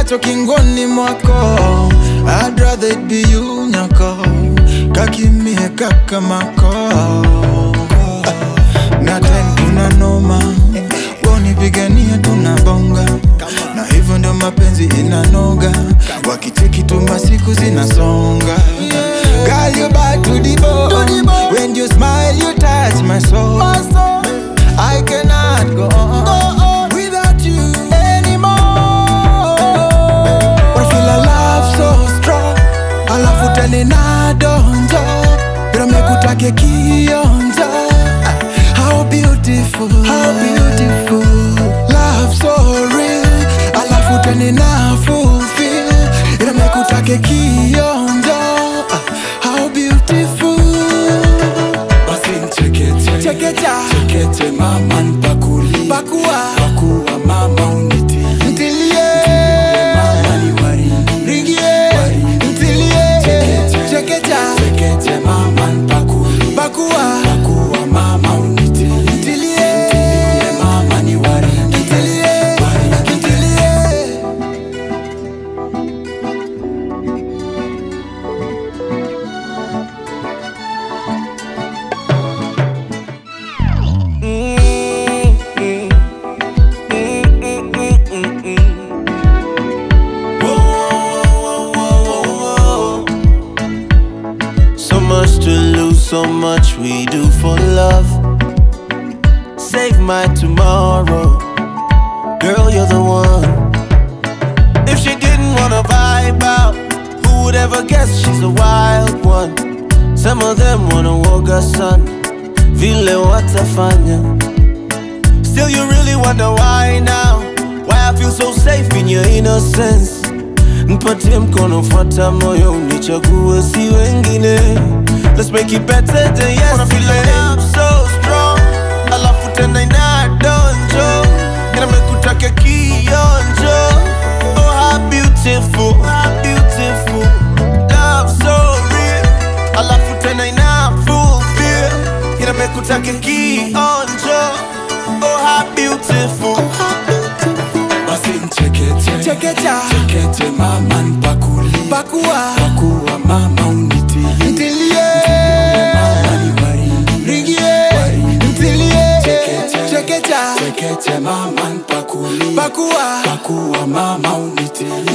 nacho kingoni mwako I'd rather it be you nyako kakimie kakamako na time kuna noma wanipigania tunabonga na hivyo ndio mapenzi inanoga wakicheki tu masiku zinasonga Girl, you bad to the bone. When you smile, you touch my soul. I cannot go on without you anymore. But I feel a love so strong. Alafu tena inadonjo. Bila mekutake kionjo. How beautiful, how beautiful. Love so real. Alafu tena ina fulfill. Bila mekutake kionjo. How beautiful. basi nchekete Chekecha. chekete mama npakuli Pakua. pakuwa mama uniti Ntilie. mama ni waridi Ringie. Ntilie. Chekecha. Chekecha. chekete mama npakuli Pakua. pakuwa mama uniti Ntilie. mama ni waridi Ntilie. Ntilie. So much to lose, so much we do for love. Save my tomorrow. Girl, you're the one. If she didn't wanna vibe out, who would ever guess she's a wild one? Some of them wanna walk her son. Vile watafanya. Still, you really wonder why now? Why I feel so safe in your innocence. Mpatie mkono, fuata moyo, unichague si wengine. Let's make it better than yesterday. Love so strong, alafu tena inadonjo, inamekutaka kionjo. Oh, how beautiful, how beautiful. Love so real, alafu tena ina fulfill, inamekutaka kionjo. Oh, how beautiful. basi nchekete Chekecha. chekete mama npakuli Pakua. pakuwa mama uniti Ntilie. mama ni waridi Ringie. Ntilie. Chekecha. Chekecha. chekete mama npakuli Pakua. pakuwa mama uniti